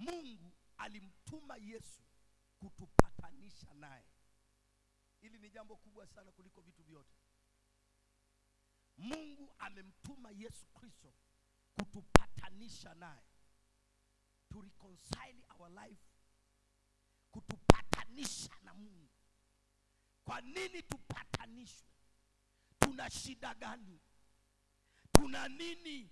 mungu alimtuma yesu kutupatanisha naye hili ni jambo kubwa sana kuliko vitu vyote mungu amemtuma yesu kristo kutupatanisha naye to reconcile our life kutupatanisha na mungu kwa nini tupatanishwe tuna shida gani tuna nini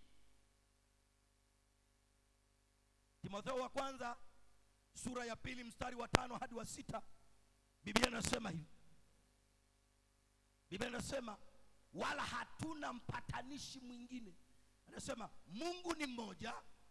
timotheo wa kwanza sura ya pili mstari wa tano hadi wa sita biblia inasema hivi biblia inasema wala hatuna mpatanishi mwingine anasema mungu ni mmoja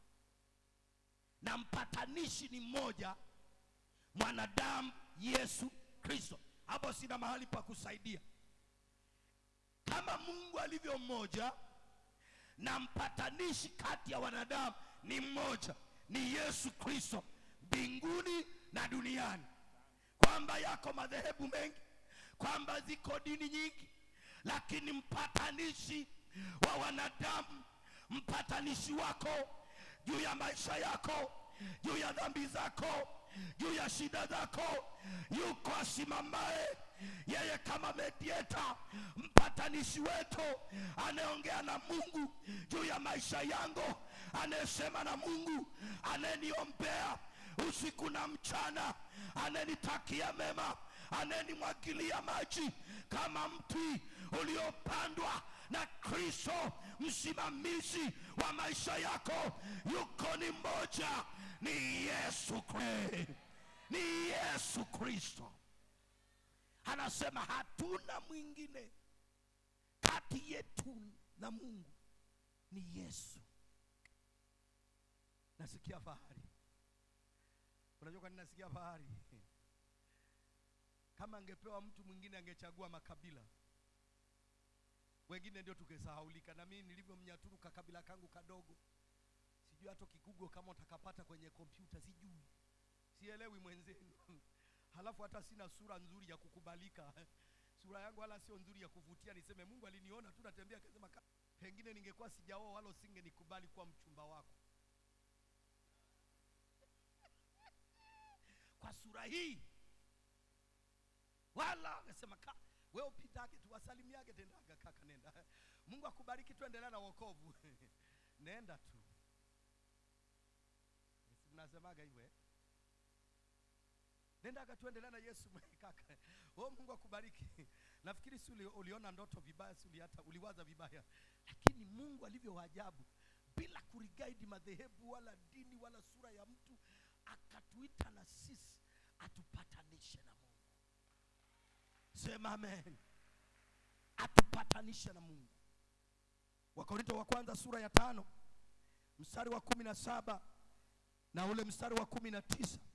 na mpatanishi ni mmoja mwanadamu yesu kristo hapo sina mahali pa kusaidia kama mungu alivyo mmoja na mpatanishi kati ya wanadamu ni mmoja ni yesu kristo mbinguni na duniani kwamba yako madhehebu mengi kwamba ziko dini nyingi lakini mpatanishi wa wanadamu mpatanishi wako juu ya maisha yako juu ya dhambi zako juu ya shida zako yuko asimamaye yeye kama medieta mpatanishi wetu anayeongea na mungu juu ya maisha yangu anayesema na mungu anayeniombea usiku na mchana anayenitakia mema anayenimwagilia maji kama mti uliopandwa na kristo msimamizi wa maisha yako yuko ni mmoja ni yesu Kristo. ni yesu kristo anasema hatuna mwingine kati yetu na mungu ni yesu nasikia fahari unajua kwa nini nasikia fahari kama angepewa mtu mwingine angechagua makabila wengine ndio tukesahaulika na mimi nilivyomnyaturu kakabila kangu kadogo sijui hata kigugo kama utakapata kwenye kompyuta sijui sielewi mwenzenu halafu hata sina sura nzuri ya kukubalika sura yangu wala sio nzuri ya kuvutia niseme mungu aliniona tu natembea akasema "Ka- pengine ningekuwa sijaoa wala usingenikubali kuwa mchumba wako kwa sura hii wala akasema "Ka- wewe upitake tu wasalimiage tendaga kaka nenda mungu akubariki tuendelea na wokovu nenda tu Si mnasemaga hivyo eh? nendaga tuendelea na yesu kaka oh mungu akubariki nafikiri si uli, uliona ndoto vibaya si uli hata uliwaza vibaya lakini mungu alivyo ajabu bila kurigaidi madhehebu wala dini wala sura ya mtu akatuita na sisi atupatanishe na mungu sema amen atupatanishe na mungu wakorinto wa kwanza sura ya tano mstari wa kumi na saba na ule mstari wa kumi na tisa